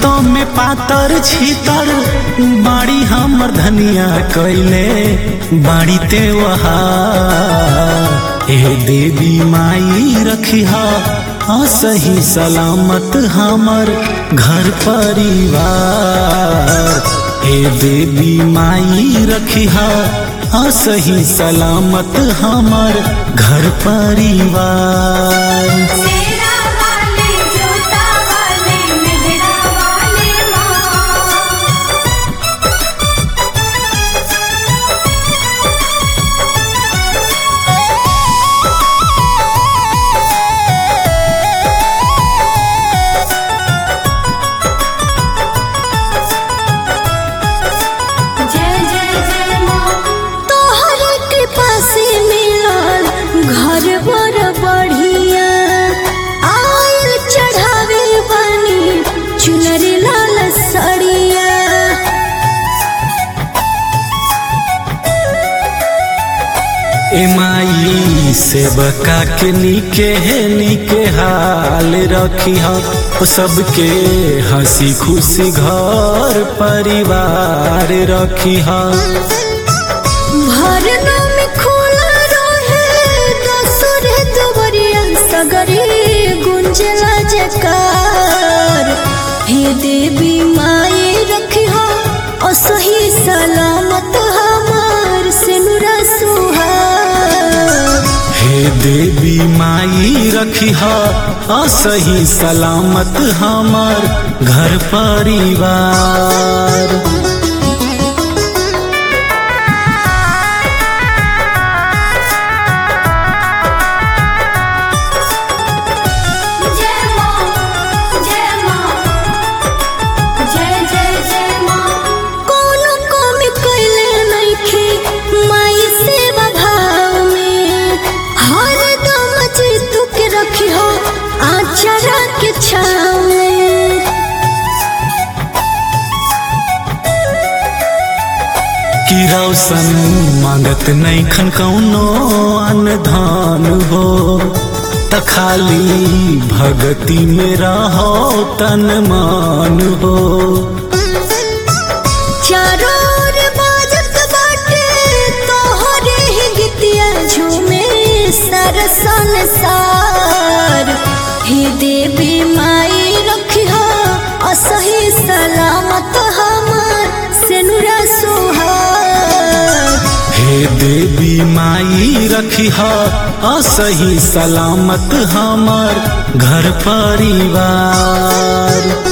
देखतो में पातर छीतर बाड़ी हमर धनिया कैले बाड़ी ते वहा ए देवी माई रखिहा सही सलामत हमर घर परिवार ए देवी माई रखिहा सही सलामत हमर घर परिवार सेरा वाले जोता वाले मेहरा वाले माँ जय जय जय माँ तोहर कृपा से मिलल घर बड़ बढ़िया आयल चढ़ावे बनी चुनर लाल सड़िया ए माई सेवका के निके है निके हाल रखी हो सबके हंसी खुशी घर परिवार रखी हो भरना में खोला रहे दसुर दुबरिया सगरी गुंजला जकार हे देवी माई रखी हो असही सलामत हमार सिनुरा सुहाग हे देवी माई रखी हो असही सलामत हमर घर परिवार जय माँ जय माँ जय जय जय माँ कोनो कमी कैले नइखे माई सेवा भाव में हर दम जीतू के रखी हो आचरा के छाव में कि रौशन मांगत नहीं खन कौनो अनधान हो त खाली भगति में रहो तन मान हो चारों ओर बाजत बाटे तोहरे ही गीतिया झूमे सारा संसार हे देवी माई रखिहा असही सलामत हमार सेनुरा सुहाग हे देवी माई रखी असही सलामत हमर घर परिवार